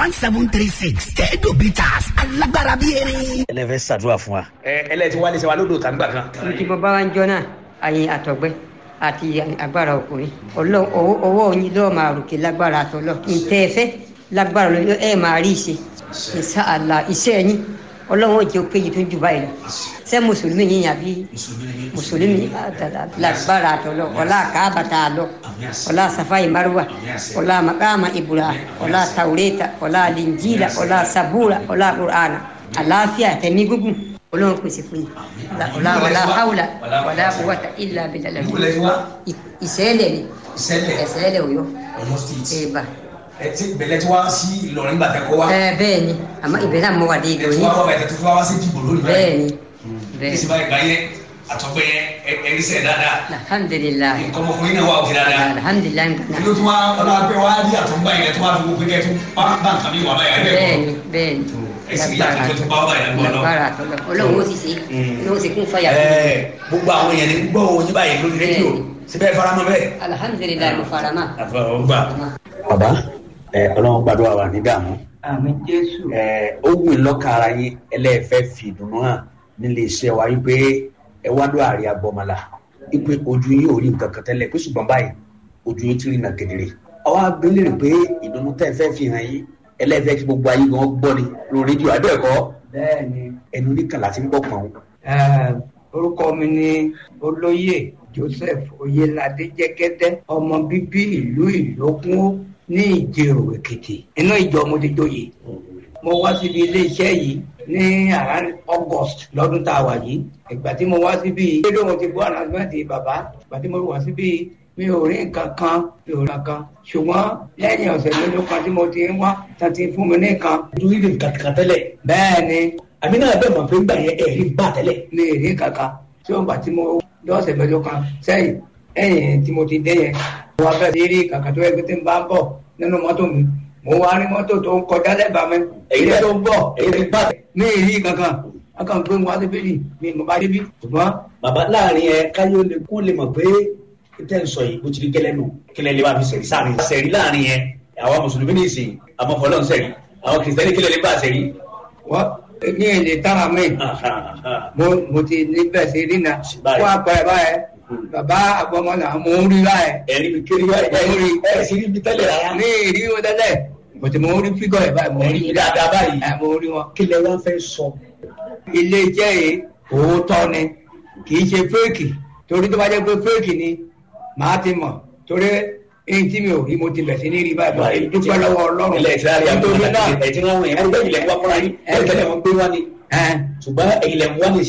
one seven three six tẹ́ẹ̀dù bitters alágbára bíi erin. ẹlẹ́fẹ́ ṣàdúrà fún wa. ẹ ẹlẹ́tí wálé ṣe wa lódò tàgbà kan. tí mo bá wá ń jọ náà àyìn àtọ̀gbẹ́ àti agbára ọkùnrin ọlọ́ ọwọ́ yín lọ́ọ́ máa ròkè lágbára àtọ́lọ́ ntẹ́ ẹ fẹ́ lágbára lọ ẹ máa rí ìṣe ìṣe àlà iṣẹ́ yín ọlọ́run òjò péye tó ń jù báyìí lọ ṣé mùsùlùmí yín àbí mùsùlùmí lágbára àtọ́lọ́ ọlá kábàtà àlọ́ ọlá safai marwa ọlá makama ibrahim ọlá taureta ọlá linjila ọlá sabura ọlá qur'ana àlàáfíà tẹ̀mí gúngùn ọlọ́run pèsè fún yín ọlá wàlá haúlà wàlá quwwata illa billah ìṣẹ́lẹ̀ ni ìṣẹ́lẹ̀ òyọ́ ẹ̀bà bẹ̀lẹ̀ tí wá sí Ìlọrin gbà tẹ́kọ̀ wá. ẹ bẹ́ẹ̀ ni àmọ́ ibẹ̀ náà mo wà dé ìlú ẹ̀ tí yín wá wá bàtẹ́ tó fún wa sí dìbò lónìí bẹ́ẹ̀ ni ní bẹ́ẹ̀ sì báyìí gbáyé àtọ́gbẹ́ ẹ̀rí sẹ̀ dáadáa alhamdulilayi nǹkan ọmọkùnrin náà wà òkè dáadáa. alhamdulilayi kí nǹkan ló tún wá ọlọ́pẹ́ wá rí àtọ́gbà yẹn tó wá fi gbogbo kẹ́ tó bá bá nǹkan mi wà báyìí àbẹ́ bẹ́ẹ̀ ẹ̀kọ́. ni bẹ́ẹ̀ ni ẹ̀sìn yàtọ̀ tó tún bá wà báyìí lágbọ́n náà. lágbára àtọ́lọ́ ọlọ́run ó sì ṣe ní ó sì kún fàyà fún mi. Ẹ, gbogbo àwọn èèyàn ní gbọ́ oyin báyìí lórí rédíò síbẹ̀ faramọ́ bẹ́ẹ̀. alhamdulilayi mo fara mọ́. àfọwọ́gbà. bàbá ẹ ọlọ́run gbàdúrà wà ní dààmú àmì jésù ẹ ó wù í lọ́kàn ara yín ẹlẹ́ẹ̀fẹ́ fi ìdùnnú hàn nílé iṣẹ́ wa wípé ẹ wá lọ àárẹ̀ agbọ́mọlá wípé ojú yín ò rí nǹkan kan tẹ́lẹ̀ pé ṣùgbọ́n báyìí ojú yín ti rí nà kedere. àwa abẹ́lẹ̀ pé ìdùnnú tẹ́ ẹ fẹ́ fi hàn yín ẹlẹ́ẹ̀fẹ́ kí gbogbo ayé gan gbọ́ ni lórí rédíò abẹ́ẹ̀kọ́ bẹ́ẹ̀ ni ẹnu oníkàlà ti ń gbọ́ pọ̀n. eh, orúkọ mi ni olóyè joseph oyelade jẹgẹdẹ ọmọ bíbí ìlú ìlókun ní ìjẹrò èkìtì inú ìjọ mo ti joyè mo wá síbi iléeṣẹ́ yìí ní around august lọ́dún tá a wà yìí ìgbà tí mo wá síbi rédíò mo ti gbọ́ announcement bàbá ìgbà tí mo wá síbi mi ò rí nǹkan kan mi ò rí nǹkan kan ṣùgbọ́n lẹ́yìn ọ̀sẹ̀ mélòó kan tí mo ti ń wá tán ti fún mi ní nǹkan ojú yín lè kàkà tẹ́lẹ̀ bẹ́ẹ̀ ni àmì náà bẹ́ẹ̀ mọ̀ pé ń gbà yẹn ẹ̀rí gbà tẹ́lẹ̀. mi ì rí kankan tí ó ń gbà tí mo lọ́sẹ̀ mẹ́jọ kan sẹ́yìn ẹ̀yìn tí mo ti dé yẹn mo wá bẹ̀rẹ̀ sí rí kankan tó yẹ kí tí ń bá ń bọ̀ nínú mọ́tò mi mo wá rí mọ́tò tó ń kọjá lẹ́bàá mi èyí tó ń bọ̀ èyí ti gbà tẹ́lẹ̀. mi ì rí kankan akàn gbé wọn síbí ni mi mo bá débi ṣùgbọ́n bàbá láàrin ẹ káyọ̀ lè kún lè mọ̀ pé tẹ́ ń sọ yìí bó ti rí gẹ́lẹ́ nù kílẹ̀ lè bá fi sẹ̀rí sáàrin sẹ̀rí láàrin ẹ àwọn mùsùlùmí ní ìsìn àwọn fọlọ́n sẹ̀rí àwọn kìrìsìtẹ́nì kílẹ̀ lè bá sẹ̀rí. wọ́n ní èlé tára mi mo mo ti níbẹ̀ sí rí na Báyìí. fún àpẹẹrẹ báyẹn bàbá àgbọmọlà mo ń rí báyẹn ẹ̀rí mi kiri wáyé Mo rí. ẹ̀ sì rí mi tẹ́lẹ̀ rárá. ní ìrí wọn tẹ́lẹ̀ bọ̀tí mo ń rí fígọ̀ ẹ̀ báyìí mo ń rí Ẹ̀rí dáadáa báyìí. ẹ̀ mo ń rí wọn. kílẹ̀ wá fẹ́ sọ. ilé iṣẹ́ yìí òótọ́ ni kì í ṣe fẹ́ẹ̀kì torí tó bá jẹ́ pé fẹ́ẹ̀kì ni màá ti mọ̀ torí èyí tí mi ò rí mo ti bẹ̀ sí ní rí báyìí báyìí dúpẹ́ lọ́wọ́ ọlọ́run ilẹ̀ ìtura rí nítorí náà àgbọ̀n ẹ̀ tí wọ́n wọ̀nyẹn ẹ̀rí bẹ́ẹ̀ ilẹ̀ ń wá fúnra yín ẹ̀ tẹ́lẹ̀ wọn gbé wá ni ẹ̀ ṣùgbọ́n ilẹ̀ ń wá ní